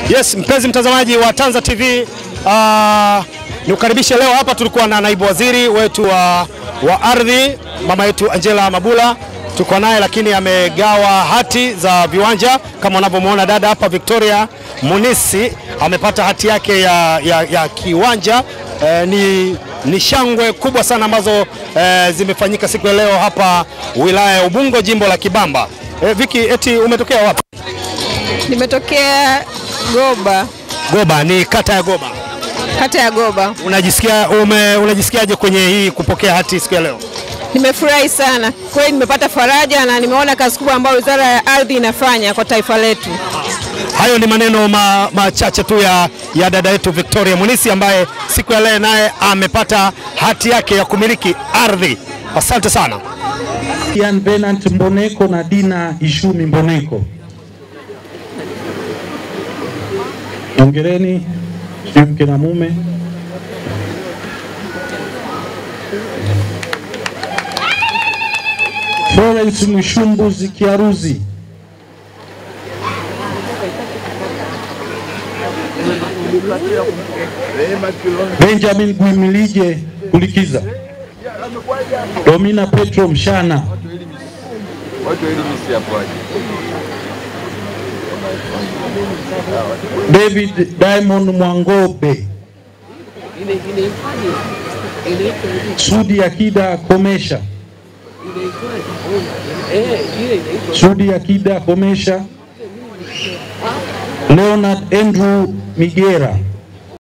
Yes, mpenzi mtazamaji wa Tanza TV, uh, nikukaribishe leo hapa. Tulikuwa na naibu waziri wetu wa, wa ardhi mama yetu Angela Mabula, tuko naye lakini amegawa hati za viwanja kama unavyomwona dada hapa Victoria Munisi amepata hati yake ya, ya, ya kiwanja eh, ni, ni shangwe kubwa sana ambazo eh, zimefanyika siku ya leo hapa wilaya ya Ubungo jimbo la Kibamba. Eh, Viki, eti umetokea wapi? Nimetokea Goba, Goba, ni kata ya Goba. kata ya Goba. Unajisikia ume, unajisikiaje kwenye hii kupokea hati siku ya leo? Nimefurahi sana kweli, nimepata faraja na nimeona kazi kubwa ambayo Wizara ya Ardhi inafanya kwa taifa letu. Hayo ni maneno ma- machache tu ya, ya dada yetu Victoria Munisi ambaye siku ya leo naye amepata hati yake ya kumiliki ardhi. Asante sana. Ian Venant Mboneko na Dina Ishumi Mboneko. Hongereni sijui mke na mume. Florence Mwishumbuzi Kiaruzi. Benjamin Gwimilije Kulikiza. Domina Petro Mshana. David Diamond Mwangobe. Sudi Akida Komesha. Sudi Akida Komesha. Leonard Andrew Migera.